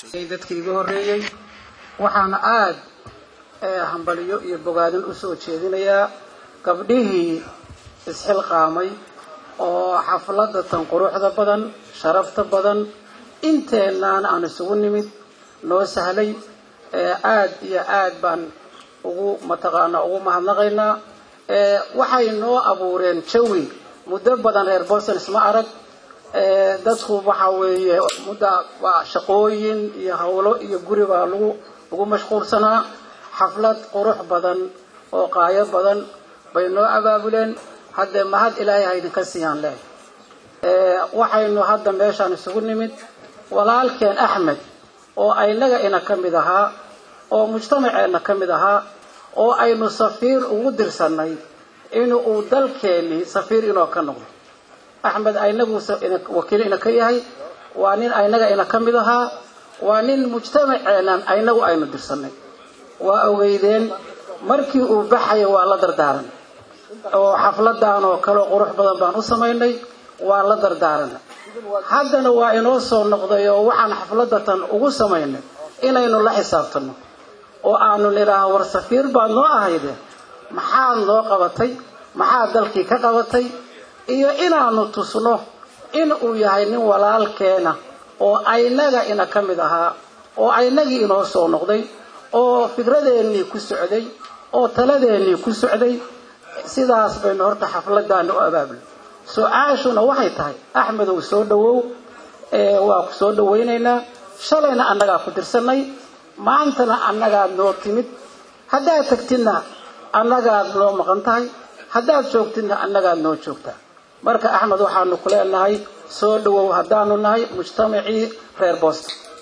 dadkii iga horreeyey waxaana aada hambaliyo iyo bogaadin usoo jeedinayaa gabdhihii isxilqaamay oo xafladda tan quruxda badan sharafta badan inteenaan aan isugu nimid noo sahlay aada iyo aad baan ugu mataqaanaa ugu mahadnaqaynaa waxay noo abuureen jawi muddo badan reer boston isma arag dadku waxa weeye mudda waa shaqooyin iyo hawlo iyo guri baa lagu lagu mashquulsanaa xaflad qurux badan oo qaayo badan bay noo abaabuleen haddee mahad ilaahay ha idinka siiyaan leh waxaynu hadda meeshaan isugu nimid walaalkeen axmed oo aynaga ina ka mid ahaa oo mujtamaceenna ka mid ahaa oo aynu safiir ugu dirsanay in uu dalkeennii safiir inoo ka noqdo axmed aynagu wakiil ina ka yahay waa nin aynaga ina ka mid ahaa waa nin mujtamaceennan aynagu aynu dirsanay waa ogeydeen markii uu baxaya waa la dardaaran oo xafladan oo kale qurux badan baan u samaynay waa la dardaaranay haddana waa inoo soo noqday oo waxaan xafladatan ugu samaynay inaynu la xisaabtano oo aanu nidhaaha war safiir baad noo ahayde maxaad noo qabatay maxaad dalkii ka qabatay iyo inaanu tusno in uu yahay nin walaalkeena oo aynaga ina ka mid ahaa oo aynagii inoo soo noqday oo fikradeennii ku socday oo taladeennii ku socday sidaas baynu horta xafladaana u abaabulay su-aashuna waxay tahay axmedow soo dhawow waa ku soo dhawaynaynaa shalayna annagaa ku dirsanay maantana annagaad noo timid haddaad tagtidna annagaad noo maqan tahay haddaad joogtidna annagaad noo joogtaa marka axmed waxaanu ku leenahay soo dhawow haddaanu nahay mujtamacii reer boston